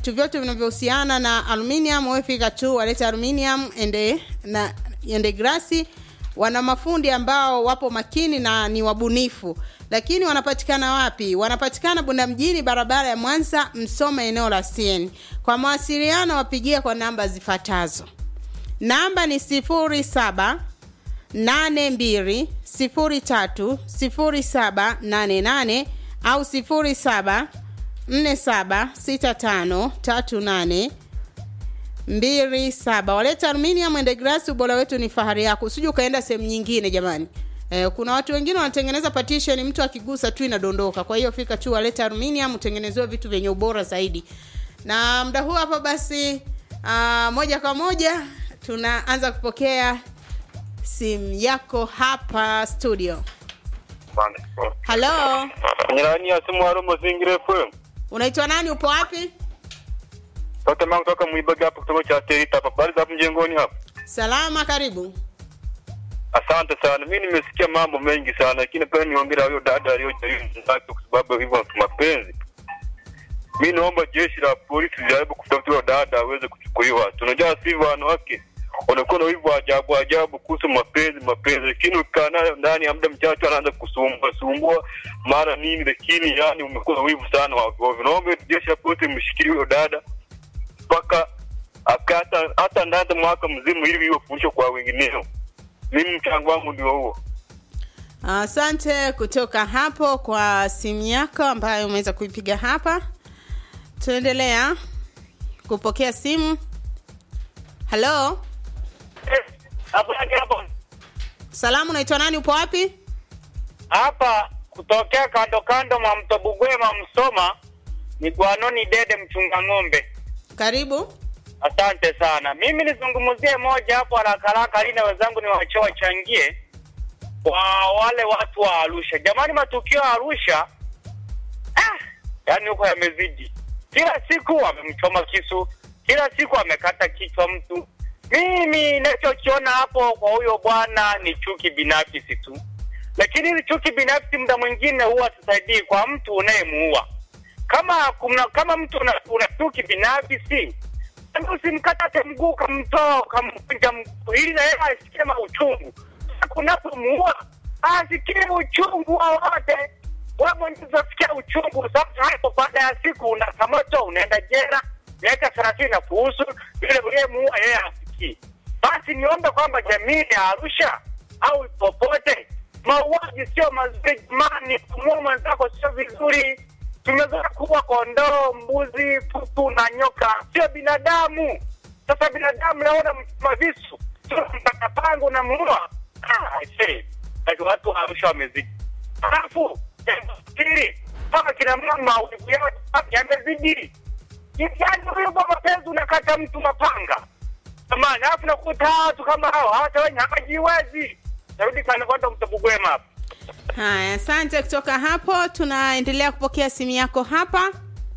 vitu vyote vinavyohusiana na aluminium wewe fika tu walete aluminium ende na ende grasi wana mafundi ambao wapo makini na ni wabunifu lakini wanapatikana wapi wanapatikana bunda mjini barabara ya mwanza msoma eneo la cn kwa mawasiliano wapigie kwa namba zifuatazo namba ni 07 82 03 0788 au 07 47 65 38 mbili saba waleta aluminium and glass ubora wetu ni fahari yako usije ukaenda sehemu nyingine jamani eh, kuna watu wengine wanatengeneza partition mtu akigusa tu inadondoka kwa hiyo fika tu waleta aluminium utengenezewe vitu vyenye ubora zaidi na muda huu hapa basi uh, moja kwa moja tunaanza kupokea simu yako hapa studio halo Nyirani ya simu haro Mazingira FM. unaitwa nani upo wapi Toka mangu toka Mwibaga hapo kutoka cha Terita hapa. Bali hapo mjengoni hapa. salama karibu Asante sana. Mimi nimesikia mambo mengi sana lakini pia niongera huyo dada aliyojaribu zake kwa sababu hivyo ni mapenzi. Mimi naomba jeshi la polisi lijaribu kutafuta huyo dada aweze kuchukuliwa. Tunajua sisi wanawake wanakuwa na hivyo ajabu ajabu kuhusu mapenzi mapenzi, lakini ukikaa nayo ndani ya muda mchache anaanza kusumbua sumbua mara nini, lakini yani umekuwa na wivu sana wa ovyo. Naomba jeshi la polisi mshikilie huyo dada mpaka akata hata ndani mwaka mzima ili iwe fundisho kwa wengineo. Mimi mchango wangu ndio huo. asante kutoka hapo kwa simu yako ambayo umeweza kuipiga hapa tunaendelea kupokea simu halo hapo hapo salamu unaitwa nani upo wapi hapa kutokea kando kando mwa mto Bugwema Msoma ni Gwanoni Dede mchunga ng'ombe. karibu Asante sana. Mimi nizungumzie moja hapo haraka haraka, ili na wenzangu ni wacho wachangie kwa wale watu wa Arusha. Jamani, matukio ya Arusha ah, yani huko yamezidi. Kila siku wamemchoma kisu, kila siku amekata kichwa mtu. Mimi nachokiona hapo kwa huyo bwana ni chuki binafsi tu, lakini hili chuki binafsi muda mwingine huwa tusaidii kwa mtu unayemuua. Kama kuna, kama mtu una, una chuki binafsi Yaani usimkatate mguu ukamtoa ukamvunja mguu ili na yeye asikie mauchungu. Sasa kunapomuua asikie uchungu wowote. Wewe mwenyewe utasikia uchungu. Sasa hapo baada ya siku unakamatwa unaenda jela miaka thelathini na kuhusu yule uliyemuua yeye asikii. Basi niombe kwamba jamii ya Arusha au popote, mauaji sio mazuri jamani, kumuua mwenzako sio vizuri tumezoea kuwa kondoo, mbuzi, kuku na nyoka, sio binadamu. Sasa binadamu naona mchoma visu, sio mpaka pango na muua. Ah, I say, like watu wa Arusha wamezidi. Alafu jambo pili, mpaka kina mama wivu yao yamezidi. Yaani huyo kwa mapenzi unakata mtu mapanga jamani, alafu nakuta watu kama hao hata wenye hawajiwezi. Narudi kana kwenda mtabugwema hapa. haya asante kutoka hapo tunaendelea kupokea simu yako hapa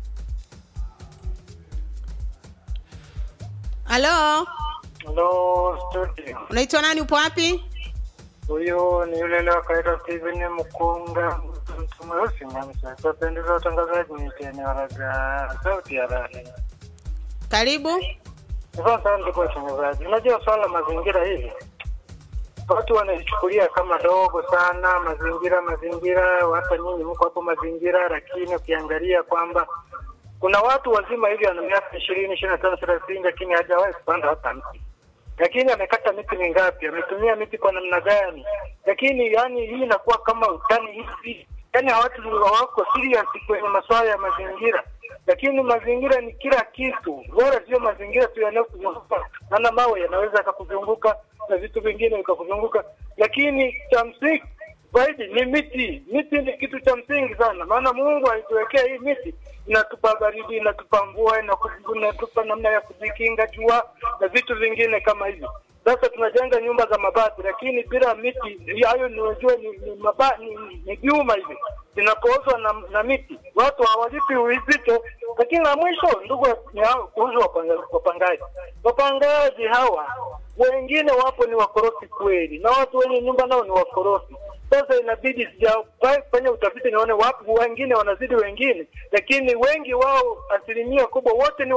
halo Hello studio. unaitwa nani upo wapi Huyo ni yule leo kaita Steven Mkunga mtu mweusi mwamsa. Kwa pendeza utangazaji ni eneo la sauti ya rahi. karibu Sasa ndugu watangazaji, unajua swala la mazingira hivi watu wanaichukulia kama dogo sana mazingira mazingira, hata nyinyi mko hapo mazingira, lakini ukiangalia kwamba kuna watu wazima hivi ana miaka ishirini ishirini na tano thelathini lakini hajawahi kupanda hata mti lakini amekata miti mingapi ametumia miti kwa namna gani lakini yani hii inakuwa kama utani hivi yani watu hawako serious kwenye masuala ya mazingira lakini mazingira ni kila kitu bora sio mazingira tu yanayokuzunguka maana mawe yanaweza akakuzunguka na vitu vingine vikakuzunguka lakini cha msingi zaidi ni miti. Miti ni kitu cha msingi sana, maana Mungu alituwekea hii miti, inatupa baridi, inatupa mvua, inaku- inatupa namna ya kujikinga jua na vitu vingine kama hivyo. Sasa tunajenga nyumba za mabati, lakini bila miti hayo ni unajua ni, ni, maba, ni, ni, ni vyuma hivi vinapoozwa na, na miti, watu hawalipi uzito. Lakini la mwisho, ndugu, ni hao kuhusu wapanga- wapangaji. Wapangaji hawa wengine wapo ni wakorofi kweli, na watu wenye nyumba nao ni wakorofi. Sasa inabidi sijafanya utafiti nione wapo wengine wanazidi wengine, lakini wengi wao, asilimia kubwa wote ni